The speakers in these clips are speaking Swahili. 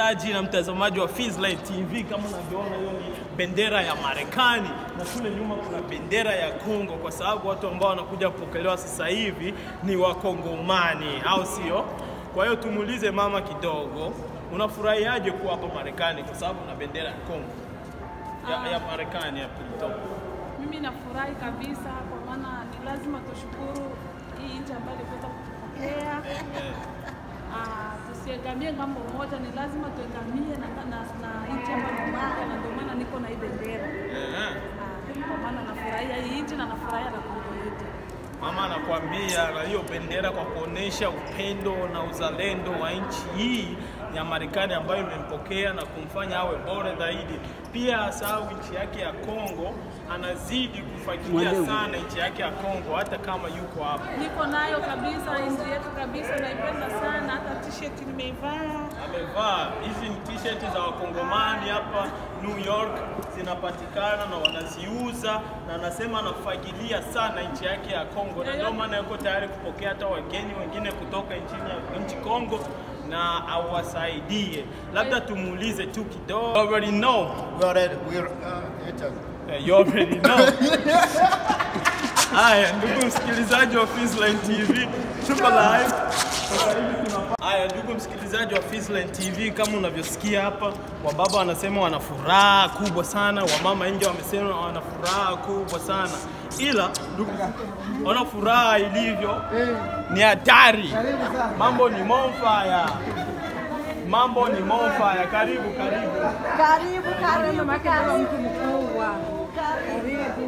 msikilizaji na mtazamaji wa Fizline TV, kama unavyoona hiyo ni bendera ya Marekani na kule nyuma kuna bendera ya Kongo, kwa sababu watu ambao wanakuja kupokelewa sasa hivi ni Wakongomani, au sio? Kwa hiyo tumuulize mama kidogo, unafurahiaje kuwa hapa Marekani kwa sababu na bendera ya Kongo ya, ya Marekani hapa ilitoka? Mimi nafurahi kabisa kwa maana ni lazima tushukuru hii nchi ambayo iliweza kutupokea. Ah, tusiegamie ngambo moja, ni lazima tuegamie na, na, na nchi ambayo tunayo, na ndio maana niko na hii bendera. Eh, Ah, kwa maana nafurahia hii nchi na nafurahia na Kongo yetu. Mama anakuambia na hiyo bendera kwa kuonesha upendo na uzalendo wa nchi hii ya Marekani ambayo imempokea na kumfanya awe bora zaidi. Pia asahau nchi yake ya Kongo, anazidi kufakiria sana nchi yake ya Kongo hata kama yuko hapa. Niko nayo kabisa, nchi yetu kabisa, naipenda sana, hata t-shirt nimeivaa. Amevaa hizi ni t-shirt za wakongomani hapa New York zinapatikana na wanaziuza, na anasema anafagilia sana nchi yake ya Kongo, na ndio maana yuko tayari kupokea hata wageni wengine kutoka nchini nchi Kongo na awasaidie. Labda tumuulize tu kidogo. You already know. We already, we're, uh, it's a- Eh, You already know. Haya, ndugu msikilizaji wa Fizline TV, tuko live. Sasa hivi tunapa- Haya, ndugu msikilizaji wa Fizline TV, kama unavyosikia hapa, wababa wanasema wana furaha kubwa sana, wamama nje wamesema wana furaha kubwa sana, ila ndugu, ona furaha ilivyo ni hatari. Mambo ni monfire, mambo ni monfire. Karibu, karibu. Karibu, karibu, karibu. mtu mkubwa. Karibu.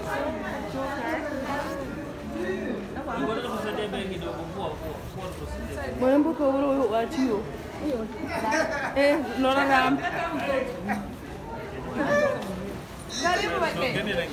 Mwanambuko ule wachio. Eh, Nora Ram. Karibu wake.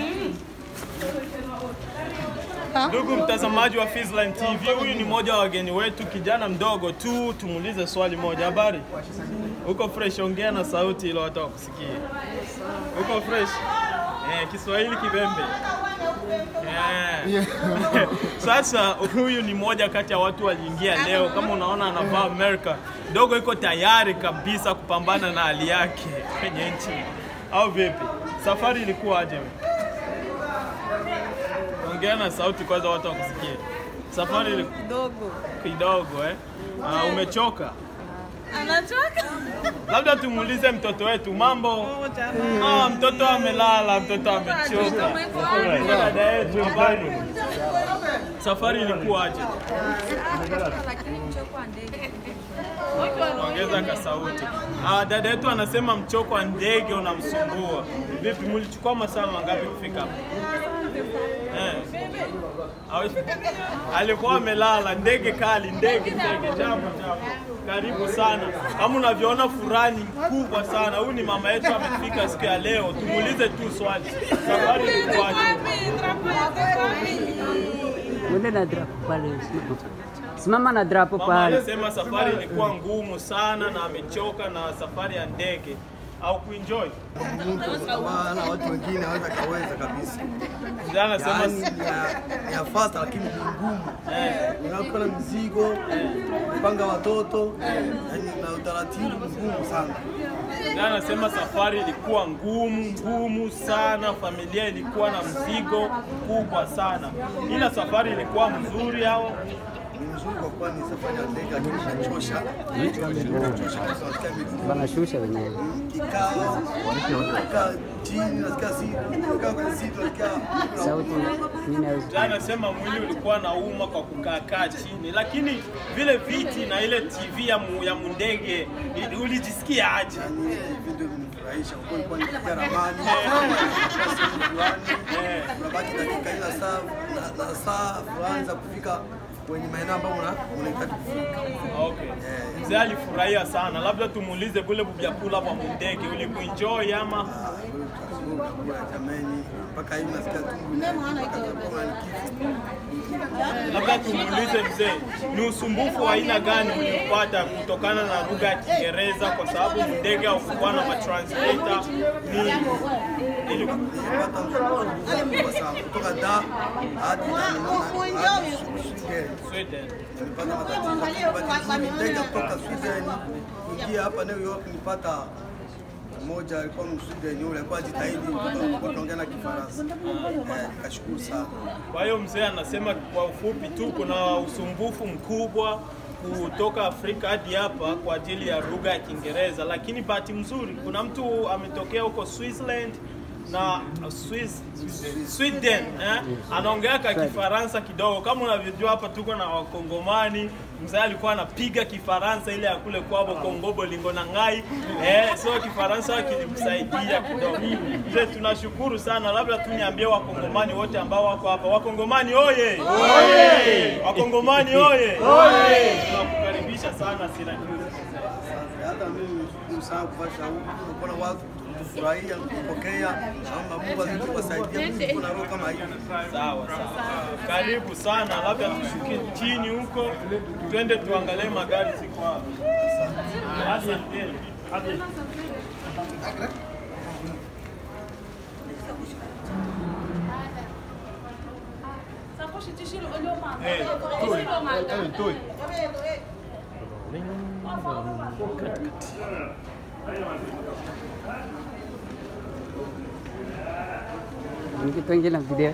Ndugu mtazamaji wa Fizline TV, huyu ni mmoja wa wageni wetu, kijana mdogo tu. Tumuulize swali moja. Habari? Uko fresh? Ongea na sauti ili watu wakusikie. Uko fresh? Eh, Kiswahili kibembe. Eh. Sasa huyu ni mmoja kati ya watu waliingia leo, kama unaona anavaa America. Dogo iko tayari kabisa kupambana na hali yake kwenye nchi, au vipi? Safari ilikuwa aje? Ongea na sauti kwanza, watu wakusikie. Safari ilikuwa Dogo. kidogo eh? Ah, umechoka? Anachoka. Labda tumuulize mtoto wetu mambo. Ah, mtoto amelala, mtoto amechoka. Dada yetu, habari? Safari ilikuwa aje? Ongeza ka sauti. Ah, dada yetu anasema mchoko wa ndege unamsumbua. Vipi, mlichukua masaa mangapi kufika hapa? Eh. Au- Alikuwa amelala, ndege kali, ndege ndege, jambo jambo. Karibu sana. Kama unavyoona furani kubwa sana. Huyu ni mama yetu amefika siku ya leo. Tumuulize tu swali. Safari ilikuwaje? Mwende na drapo pale, simama. simama na drapo Mama pale. anasema safari ilikuwa ngumu sana na amechoka na safari ya ndege au kuenjoy. Maana watu wengine hawaweza kaweza kabisa. Ndio anasema Yaani ya, ya fast lakini ni ngumu. Unakuwa na mzigo, kupanga watoto, yaani na utaratibu mgumu sana. ndio anasema safari ilikuwa ngumu ngumu sana, familia ilikuwa na mzigo mkubwa sana, ila safari ilikuwa mzuri au Ni mzuri kwa kuwa ni safari ya ndege lakini inachosha. Inachosha kwa sababu nasikia miguu Wanashusha wenyewe. kikao, nakaa chini, nasikia si, nakaa kwenye siti, nasikia Sauti mimi naweza. Ndio anasema mwili ulikuwa na uma kwa kukaakaa chini, lakini vile viti na ile TV ya, mu, ya mundege i- ulijisikia aje? yaani video vinifurahisha kwa kuwa nilikuwa nikipiga ramani, Eh. unabaki dakika ila saa na, na saa fulani za kufika kwenye maeneo ambayo una- unahitaji kufika. Okay. Mzee alifurahia sana, labda tumuulize vile vyakula vya mundege ulikuenjoy ama Kula jameni, mpaka hivi nasikia tumbo mpaka kama ni kifo. labda tumuulize mzee, ni usumbufu wa aina gani uliopata kutokana na lugha ya Kiingereza, kwa sababu ndege haukuwa na matranslator nini? Nilipata mzunguko mkubwa sana kutoka da hadi hadi Sweden. Sweden. Nilipata matatizo kubadilishwa ndege kutoka Sweden kuingia hapa New York, nilipata mmoja alikuwa Msweden yule alikuwa ajitahidi kuongea na Kifaransa. Eh, Nikashukuru sana. Kwa hiyo mzee anasema kwa ufupi tu, kuna usumbufu mkubwa kutoka Afrika hadi hapa kwa ajili ya lugha ya Kiingereza, lakini bahati mzuri kuna mtu ametokea huko Switzerland na Swiss, Sweden eh, anaongea ka Kifaransa kidogo. Kama unavyojua hapa tuko na Wakongomani, mzee alikuwa anapiga Kifaransa ile ya kule kwao Kongo bolingo na ngai eh, so Kifaransa kilimsaidia kidogo. Mzee, tunashukuru sana, labda tu niambie Wakongomani wote ambao wako hapa, Wakongomani oye! Wakongomani oye! Tunakukaribisha sana Syracuse. Hata mimi nishukuru sana kuvasha huku, kuona watu kufurahia, kupokea, naomba Mungu azidi kuwasaidia. Mimi niko na roho kama hiyo. Sawa sawa, karibu sana, labda tushuke chini huko, twende tuangalie magari ziko wapi. Asante. Sakoshi tishilo olio mama. Eh, Tishilo mama. Mkipengele na video.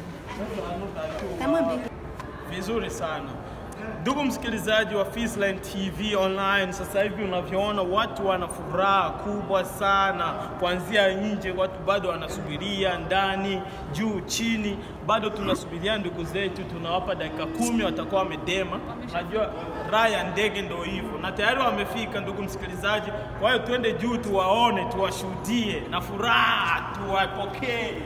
Vizuri sana ndugu msikilizaji wa Fisline TV online, sasa hivi unavyoona watu wana furaha kubwa sana, kuanzia nje, watu bado wanasubiria ndani, juu, chini, bado tunasubiria ndugu zetu, tunawapa dakika kumi, watakuwa wamedema. Najua raha ya ndege ndo hivyo, na tayari wamefika, ndugu msikilizaji. Kwa hiyo twende juu, tuwaone, tuwashuhudie na furaha, tuwapokee.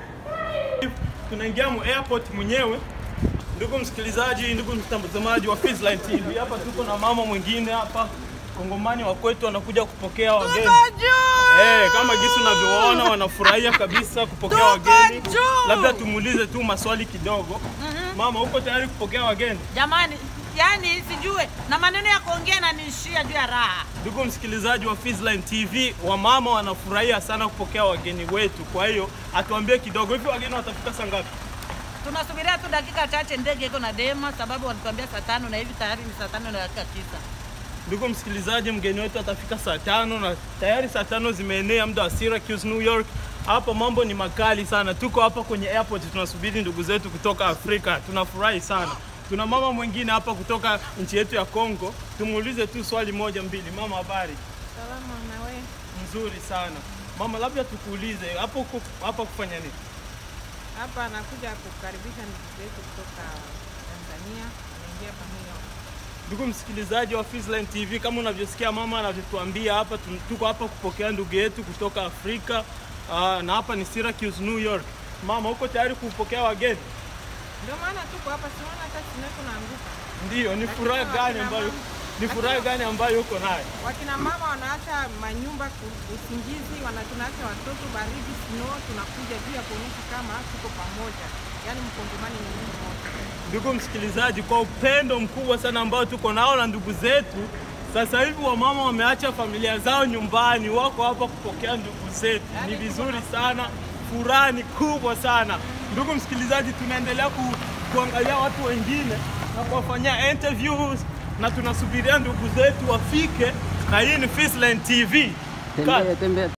Tunaingia mu airport mwenyewe Ndugu msikilizaji, ndugu mtazamaji wa Fisline TV, hapa tuko na mama mwingine hapa Kongomani wa kwetu anakuja kupokea wageni. Eh, kama jinsi unavyoona wanafurahia kabisa kupokea wageni. Labda tumuulize tu maswali kidogo. Mama, uko tayari kupokea wageni? Jamani, yani sijue na maneno ya kuongea nanishia juu ya raha. Ndugu msikilizaji wa Fisline TV, wamama wanafurahia sana kupokea wageni wetu. Kwa hiyo atuambie kidogo, hivi wageni watafika saa ngapi? Tunasubiria tu dakika chache, ndege iko na dema, sababu walituambia saa tano na hivi tayari ni saa tano na dakika tisa. Ndugu msikilizaji, mgeni wetu atafika saa tano na tayari saa tano zimeenea muda wa Syracuse, New York. Hapa mambo ni makali sana. Tuko hapa kwenye airport tunasubiri ndugu zetu kutoka Afrika. Tunafurahi sana. Tuna mama mwingine hapa kutoka nchi yetu ya Kongo. Tumuulize tu swali moja mbili. Mama, habari? Salama na wewe? Nzuri sana. Mama, labda tukuulize hapo uko hapa kufanya nini? Hapa nakuja kukaribisha ndugu zetu kutoka Tanzania, wanaingia hapa New York. Ndugu msikilizaji wa Fisline TV, kama unavyosikia mama anavyotuambia hapa, tu- tuko hapa kupokea ndugu yetu kutoka Afrika uh, na hapa ni Syracuse, New York. Mama, uko tayari kupokea wageni? Ndio maana tuko hapa, siona hata sineko naanguka. Ndiyo. Ni furaha Lakini gani wakina ambayo mama- ni furaha gani ambayo uko nayo? Wakina mama wanaacha manyumba ku- usingizi, wana tunaacha watoto baridi, snow, tunakuja juu ya kuonyesha kama tuko pamoja, yaani mkongomani ni Mungu mmoja. Ndugu msikilizaji, kwa upendo mkubwa sana ambao tuko nao na ndugu zetu, sasa hivi wamama wameacha familia zao nyumbani, wako hapa kupokea ndugu zetu. Ni vizuri sana, furaha ni kubwa sana. Ndugu msikilizaji, tunaendelea ku, kuangalia watu wengine na kuwafanyia interviews na tunasubiria ndugu zetu wafike, na hii ni Fisline TV. Cut. Tembea, tembea.